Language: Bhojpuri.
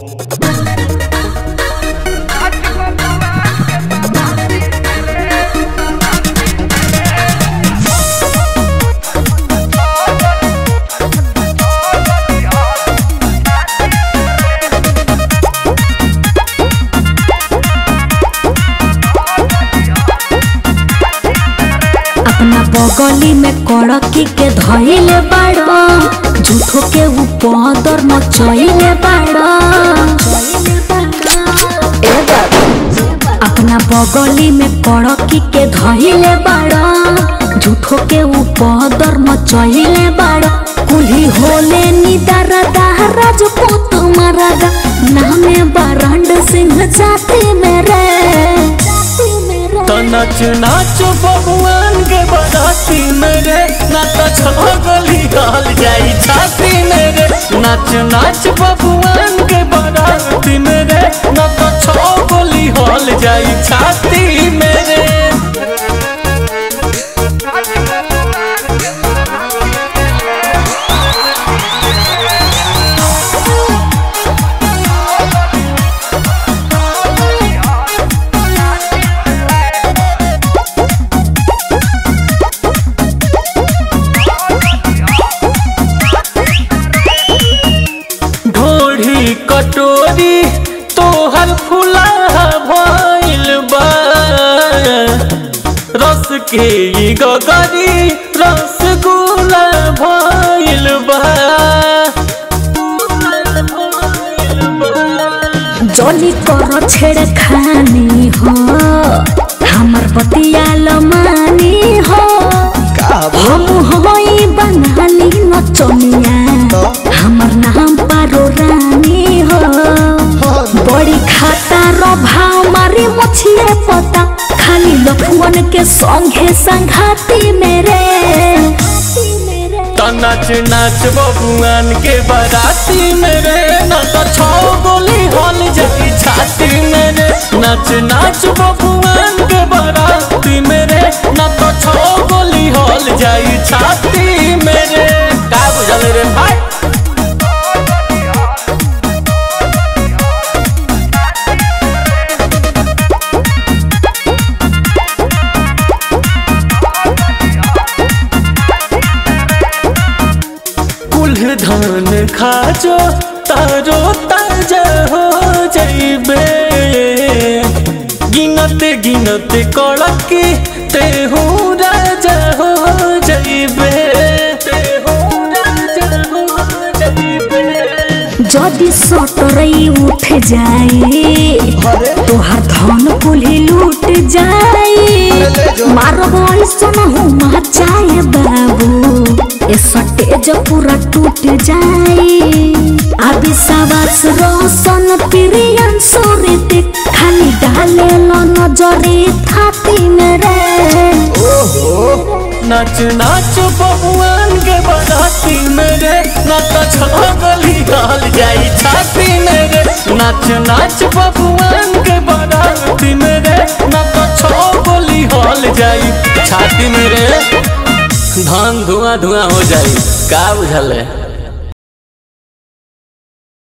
अपना बगली में कड़की के धइले बाड़ो झूठो के ऊपर मचइले बाड़ो ए बाबा अपना बगली में कड़की के धइले बाड़ो झूठो के ऊपर मचइले बाड़ो कुल्ही होले निदारा राजपूत मरादा नामे बारंड सिंह जाति मेरे तो नाच नाच भगवान के बराती मेरे ना तो छगली गाल जाई छाती मेरे नाच नाच भगवान के बराती मेरे ना तो छगली हॉल जाई छाती मेरे ढोढ़ी कटोरी तोहर फुला भइल बा रस के ई गगरी रसगुल्ला भइल बा जली कर छेड़ खानी हो हमर बतिया लमानी हो हम होई बंगाली नचनिया हमर नाम पारो रानी हो बड़ी खाता रो भाव मारी मछिए पता खाली लखुअन के संगे संघाती मेरे तो नाच नाच बबुआन के बराती मेरे न तो छो गोली हॉल जाई छाती मेरे नाच नाच बबुआन के बराती मेरे न तो छो गोली हॉल जाई छाती मेरे का बुझल रे भाई कुल धान खाजो तारो ताजा हो जाइबे गिनत गिनत कड़की तेहू राजा हो जाइबे तेहू राजा हो जाइबे जदि सटरई उठ जाए तोहार धन कुल्ही लूट जाए मारब ऐसन हुआ चाहे बाबू ए सटेज पूरा टूट जाए आबि सावास रोशन प्रियन सुरित खाली डाले लो नजरे थाती मेरे नाच नाच बबुआन के बराती मेरे नाच छगली गाल जाई छाती मेरे नाच नाच बबुआन के बराती मेरे नाच छगली हॉल जाई छाती मेरे धान धुआं धुआं हो जाई का बुझल है